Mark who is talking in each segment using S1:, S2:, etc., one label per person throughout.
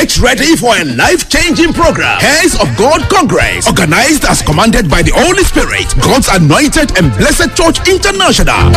S1: Get ready for a life-changing program. Heirs of God Congress, organized as commanded by the Holy Spirit, God's anointed and blessed Church International.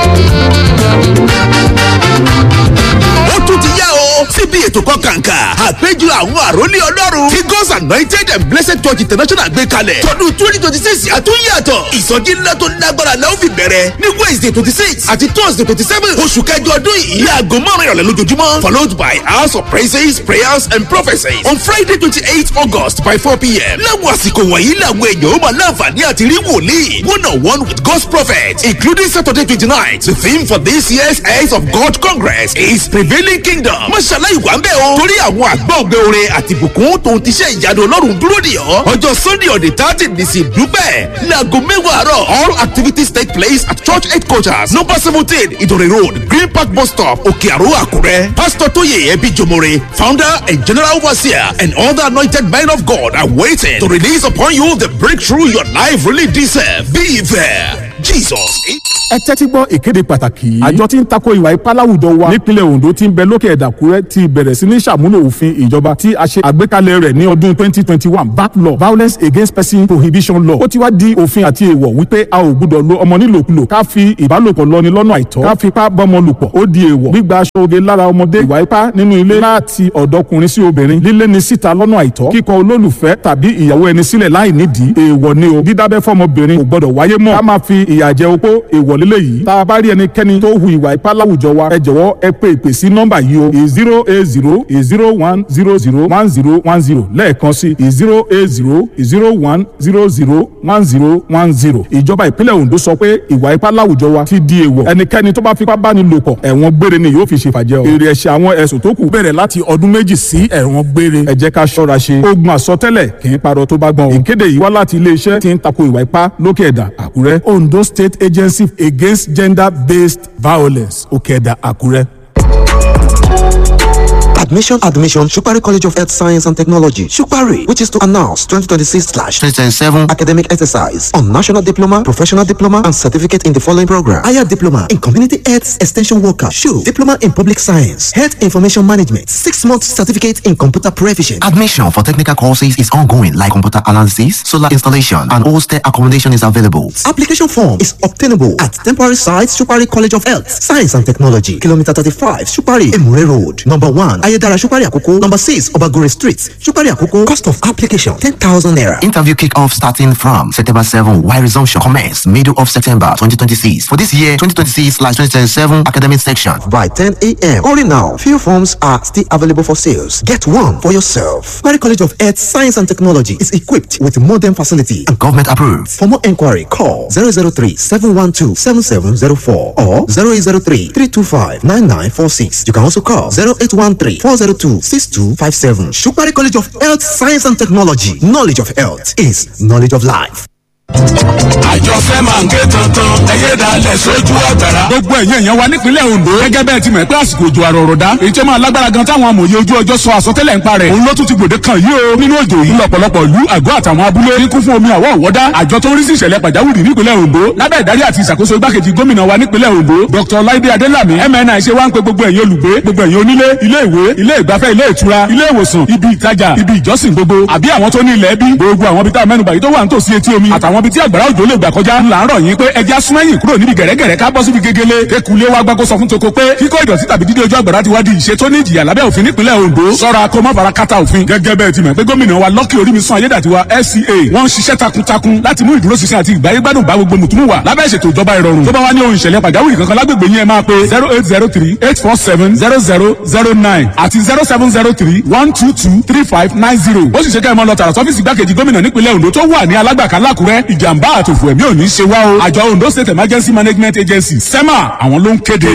S1: ó tún ti yá o síbi ètò kan kàǹkà àpéjọ àwọn àròlé ọlọ́run tí God's anointed and blessed church international gbé kalẹ̀ tọdún twenty twenty six àtúnyàtọ̀ ìsọjí ńlá tó lágbára la ó fi bẹ̀rẹ̀ ní wednesday twenty six àti thursday twenty seven oṣù kẹjọ ọdún yìí láago márùn ìrọ̀lẹ́ lójoojúmọ́ followed by hours of praises prayers and prophecies on friday twenty eight august by four pm láwọn àsìkò wọ̀nyí làwọn èèyàn ó máa láǹfààní àti rí wòlíì one on one with God's prophet including saturday twenty nine the theme for this year's Heirs of God Congress is prevailing kingdom mọ́ṣálá ìwà ń bẹ̀ o torí àwọn àgbọ̀ ògbé orin àti ìbùkún tó ti ṣe ìyanu ọlọ́run dúró dì ọ́ ọjọ́ sunday on the thirty ní sí dúpẹ́ láago mẹ́wàá àárọ̀ all activities take place at church headquarters number seventeen ìdòrè road green park bus stop òkè àrò àkúrẹ́ pastor tóyè ẹbí jomore founder and general overseer and other anointed men of God are waiting to release upon you the breakthrough your life really deserve be there jesus.
S2: ẹ tẹ́tí gbọ́ ìkéde pàtàkì yìí. àjọ tí ń tako ìwà ipá láwùjọ wa nípínlẹ̀ Ondo tí ń bẹ lókè ẹ̀dàkúrẹ́ ti bẹ̀rẹ̀ sí ní ṣàmúlò òfin ìjọba tí a ṣe àgbékalẹ̀ rẹ̀ ní ọdún 2021 back law violence against person prohibition law ó ti wá di òfin àti èèwọ̀ wípé a ò gbúdọ̀ lo ọmọ nílòkulò ká fi ìbálòpọ̀ lọ́ni lọ́nà àìtọ́ ká fipá bọ́mọ lùpọ̀ ó di èèwọ̀ gbígba aṣọ oge lára ọmọdé ìwà ipá nínú ilé láti ọ̀dọ́kùnrin sí obìnrin lílé ni síta lọ́nà àìtọ́ kíkọ olólùfẹ́ tàbí ìyàwó ẹni sílẹ̀ láì nídìí èèwọ̀ ni o dídábẹ́ fọmọbìnrin kò gbọdọ̀ wáyé mọ́ ká máa fi ìyà jẹ opó èèwọ̀ lílé yìí tá a bá rí ẹnikẹ́ni tó hu ìwà ipá láwùjọ wa ẹ jọ̀wọ́ ẹ pè ìpè sí nọ́mbà yìí o zero eight zero zero one zero zero one zero one zero lẹ́ẹ̀kan sí zero eight zero zero one zero zero one zero one zero ìjọba ìpínlẹ̀ Ondo sọ pé ìwà ipá láwùjọ wa ti di èèwọ̀ ẹnikẹ́ni tó bá fipá bá ní lò pọ̀ ẹ̀wọ̀n gbére ni yóò fi ṣèfàjẹ́ o èrè ẹ̀ṣẹ̀ àwọn ẹ̀sùn tó kù bẹ̀rẹ̀ láti ọdún méjì sí ẹ̀wọ̀n gbére ẹ jẹ́ ká ṣọ́ra ṣe ogun àsọtẹ́lẹ̀ kì í parọ́ tó bá gbọ́n o ìkéde yìí wá láti iléeṣẹ́ tí ń tako ìwà ipá lókè ẹ̀dà Àkúrẹ́ Ondo State Agency Against Gender-Based Violence Òkè-Ẹ̀dà Àkúrẹ́.
S3: Admission, admission, Shukari College of Health Science and Technology, Shukari, which is to announce 2026/2027 academic exercise on national diploma, professional diploma, and certificate in the following program: higher diploma in community health extension worker, SHU, diploma in public science, health information management, six months certificate in computer proficiency.
S4: Admission for technical courses is ongoing, like computer analysis, solar installation, and hostel accommodation is available.
S3: Application form is obtainable at temporary site Shukari College of Health Science and Technology, kilometer 35, Shukari, Emure Road, number one, Ayedara Shukari Akoko, number six, Obagore Street, Shukari Akoko. Cost of application 10,000 naira.
S4: Interview kick-off starting from September 7, while resumption commence middle of September 2026. For this year, 2026/2027 academic section.
S3: by 10 a.m. Only now, few forms are still available for sales. Get one for yourself. Query College of Earth Science and Technology is equipped with modern facility and
S4: Government approved.
S3: for more inquiry, call 003 712 7704 or 0803 325 9946. You can also call 0813 402 6257. Shukari College of Health Science and Technology. Knowledge of health is knowledge of life.
S5: àjọṣe máa ń ké tuntun ẹyẹ dalẹ̀ sójú ọ̀gbẹ̀rà. gbogbo ẹ̀yin èèyàn wa nípínlẹ̀ Ondo gẹ́gẹ́ bẹ́ẹ̀ ti mọ̀ pé àsìkò òjò àrò ọ̀rọ̀dá èyí tó máa lágbára gan táwọn amòye ojú ọjọ́ sọ àsọtẹ́lẹ̀ ń parẹ́ òun ló tún ti gbòde kan yìí o nínú òjò yìí lọ́pọ̀lọpọ̀ ìlú àgọ́ àtàwọn abúlé ní kún fún omi àwọ̀ ọ̀wọ́dá àjọ tó ń rí sí ìṣẹ̀lẹ̀ pàjáwìrì nípínlẹ̀ Ondo lábẹ́ ìdarí àti ìṣàkóso igbákejì gómìnà wa nípínlẹ̀ Ondo Dr. Laide Adelami MNI ṣe wá ń pe gbogbo ẹ̀yin olùgbé gbogbo ẹ̀yin onílé ilé ìwé ilé ìgbafẹ́ ilé ìtura ilé ìwòsàn ibi ìtajà ibi ìjọsìn gbogbo àbí àwọn tó ní ilẹ̀ bí gbogbo àwọn ibi tá a mẹ́nubà yìí tó wà nítòsí etí omi àtàwọn ibi tí àgbàrá òjò lè gbà kọjá ńlá ń rọ̀ yín pé ẹja súnmẹ́yìn kúrò níbi gẹ̀rẹ́gẹ̀rẹ́ ká bọ́ síbi gegele ekulé wa gbàgbó sọ fún toko pé kíkọ́ ìdọ̀tí tàbí dídé ojú àgbàrá ti wá di ìṣe tó ní ìjìyà lábẹ́ òfin nípínlẹ̀ Ondo sọ́ra kó má fara kátà òfin gẹ́gẹ́ bẹ́ẹ̀ ti mọ̀ pé gómìnà wa Lucky Orímisan Ayédàtiwa FCA wọ́n ń ṣiṣẹ́ takuntakun láti mú ìdúróṣinṣin àti ìgbáyégbádùn bá gbogbo mùtúmù wa lábẹ́ ìṣètò ìjọba ìrọ̀rùn tó bá wá ní ohun ìṣẹ̀lẹ̀ pàjáwìrì kankan lágbègbè yín ẹ máa pe zero eight zero three eight four seven zero zero zero nine àti zero seven zero three one two two three five nine zero ó sì ṣe kẹ́ ẹ máa lọ tààrà sọ́fíìsì igbákejì gómìnà nípínlẹ̀ Ondo tó wà ní alágbàká lákùrẹ́ ìjàmbá àtòfò ẹ̀mí ò ní ṣe wá o àjọ Ondo State Emergency Management Agency SEMA àwọn ló ń kéde.